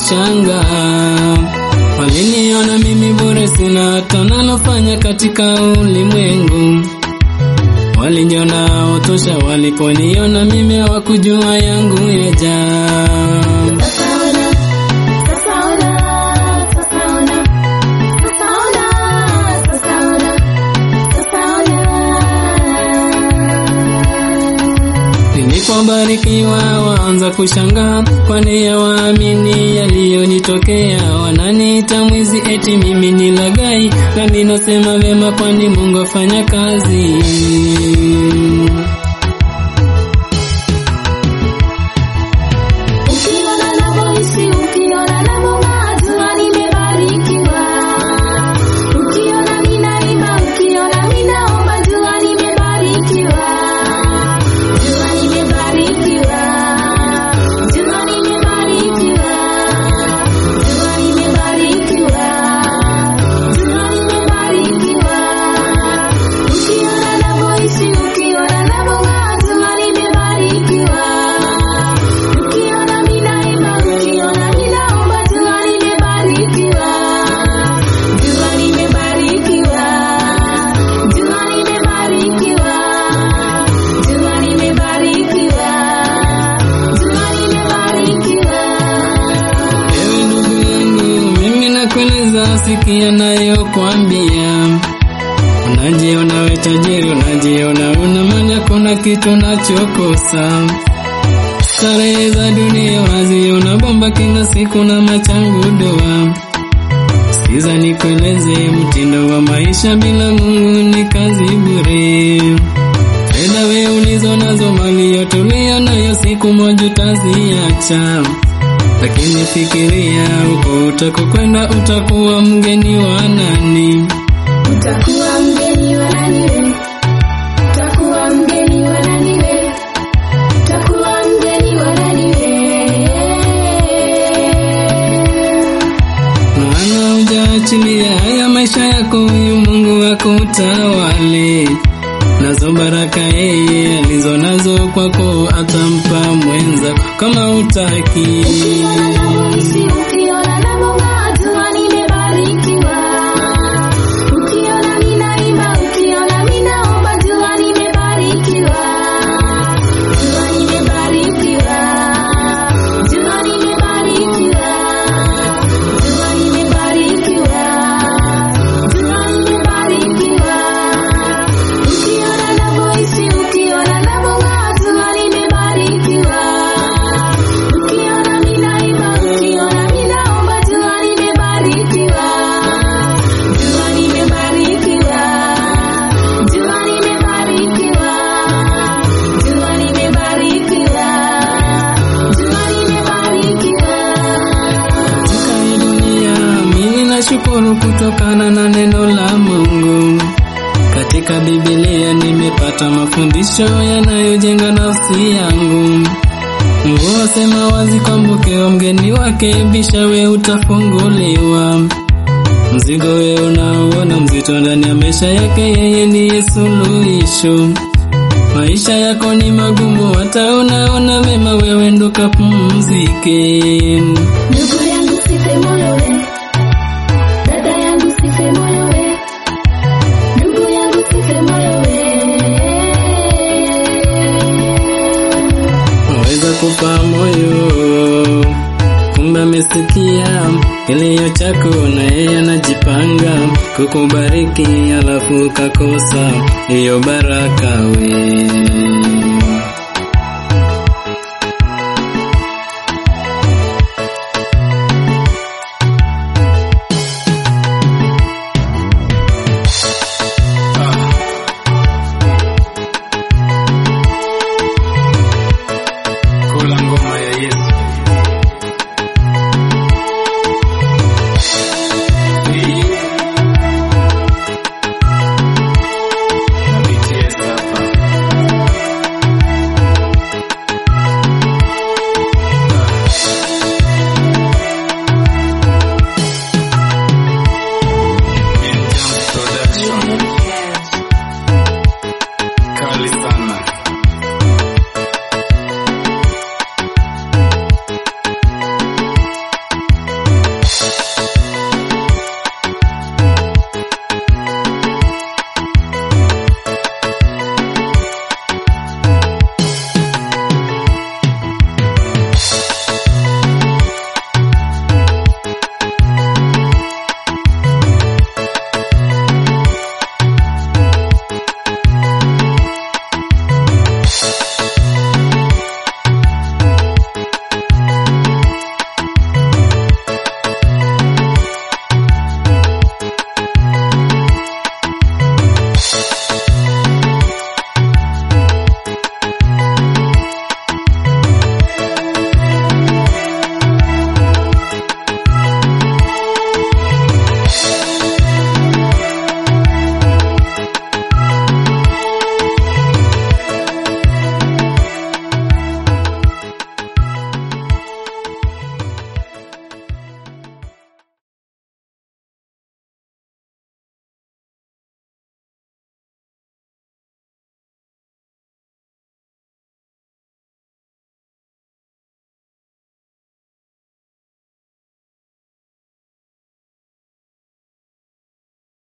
wakashanga. Waliniona mimi bure, sina hata nalofanya katika ulimwengu. Waliniona otosha, waliponiona mimi hawakujua yangu yajaa. Sasa ona, sasa ona, sasa ona, sasa ona, sasa ona, sasa ona. Nilipobarikiwa waanza kushangaa, kwani hawaamini yaliyonitokea. Wananiita mwizi, eti mimi ni lagai, nami nasema vema, kwani Mungu afanya kazi. Ukiona navyoishi, ukiona navyong'aa, jua nimebarikiwa. Ukiona ninaimba, ukiona ninaomba, jua nimebarikiwa. Jua nimebarikiwa. Jua nimebarikiwa. Jua nimebarikiwa. Jua nimebarikiwa. Ukiona navyoishi, ukiona navyong'aa, jua nimebarikiwa. Ukiona ninaimba, ukiona ninaomba, jua nimebarikiwa. Jua nimebarikiwa. Jua nimebarikiwa. Jua nimebarikiwa. Jua nimebarikiwa. Ewe ndugu yangu, mimi nakueleza, sikia nayokwambia. Unajiona we tajiri, unajiona una mali, hakuna kitu unachokosa. Starehe za dunia unaziona bomba kila siku na machangu doa. Sikiza nikueleze, mtindo wa maisha bila Mungu ni kazi bure. Fedha we ulizo nazo, mali yote uliyo nayo, siku moja utaziacha. Lakini fikiria huko utakokwenda, utakuwa mgeni wa nani? Utakuwa mgeni wa nani we? Utakuwa mgeni wa nani we? Utakuwa mgeni wa nani we? Maana hujaachilia haya maisha yako, huyu Mungu wako utawale nazo baraka yeye alizo nazo kwako, atampa mwenza kama utaki. Ukiona navyoishi, ukiona navyong'aa, jua nimebarikiwa. Ukiona ninaimba, ukiona ninaomba, jua nimebarikiwa. Jua nimebarikiwa. Jua nimebarikiwa. Jua nimebarikiwa. Jua nimebarikiwa. Ukiona navyoishi, ukiona navyong'aa, jua nimebarikiwa. Ukiona ninaimba, ukiona ninaomba, jua nimebarikiwa. Jua nimebarikiwa. Jua nimebarikiwa. Jua nimebarikiwa. Jua nimebarikiwa. Katika hii dunia mimi nashukuru kutokana na neno la Mungu. Katika Biblia nimepata mafundisho yanayojenga nafsi yangu. Mungu asema wazi kwamba ukiwa mgeni wake bisha we utafunguliwa. Mzigo we unaoona mzito ndani ya maisha yake, yeye ndiye suluhisho. Maisha yako ni magumu, hata unaona mema, wewe ndo kapumzike. Ndugu yangu sife moyo we. Dada yangu sife moyo we. Ndugu yangu sife moyo we. waweza kufa moyo, kumbe amesikia kilio chako, na yeye anajipanga kukubariki, alafu ukakosa hiyo baraka we